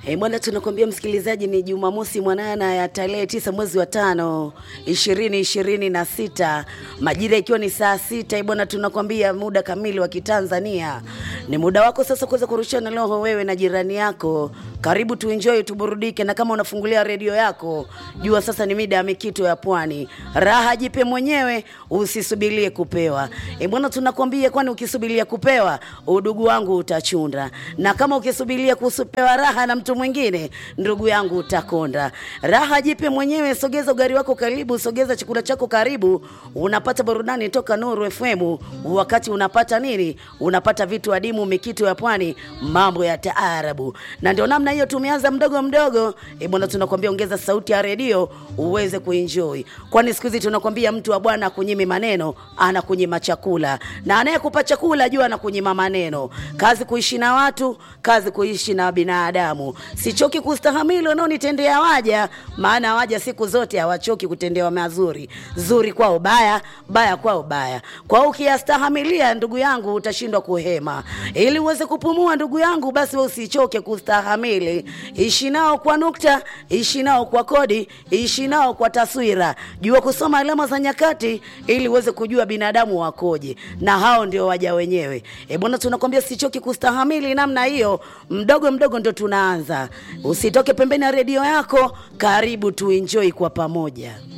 E, bwana tunakwambia msikilizaji, ni Jumamosi mwanana ya tarehe tisa mwezi wa tano ishirini ishirini na sita majira ikiwa ni saa sita. E, bwana tunakwambia muda kamili wa Kitanzania ni muda wako sasa kuweza kurushana roho wewe na jirani yako. Karibu tuenjoy, tuburudike, na kama unafungulia redio yako jua sasa ni mida ya mikito ya pwani. Raha jipe mwenyewe, usisubirie kupewa. E, bwana tunakwambia, kwani ukisubiria kupewa udugu wangu utachunda, na kama ukisubiria kupewa raha na mtu mwingine, ndugu yangu utakonda. Raha jipe mwenyewe, sogeza ugari wako karibu, sogeza chakula chako karibu, unapata burudani toka Nuru FM. Wakati unapata nini? Unapata vitu adimu, mikito ya pwani, mambo ya taarabu, na ndio namna hiyo tumeanza mdogo mdogo. E bwana, tunakwambia ongeza sauti ya redio uweze kuenjoy, kwani siku hizi tunakwambia mtu wa bwana akunyimi maneno, anakunyima chakula, na anayekupa chakula jua anakunyima maneno. Kazi kuishi na watu, kazi kuishi na binadamu. Sichoki kustahamili wanaonitendea waja, maana waja siku zote hawachoki kutendewa mazuri. Zuri kwao baya, baya kwao baya. Kwa hiyo ukiyastahamilia, ndugu yangu, utashindwa kuhema. Ili uweze kupumua, ndugu yangu, basi wewe usichoke kustahamili. Ishi nao kwa nukta, ishi nao kwa kodi, ishi nao kwa taswira. Jua kusoma alama za nyakati ili uweze kujua binadamu wakoje, na hao ndio waja wenyewe. E bwana, tunakwambia sichoki kustahamili namna hiyo, mdogo mdogo ndo tunaanza. Usitoke pembeni ya redio yako, karibu tuenjoy kwa pamoja.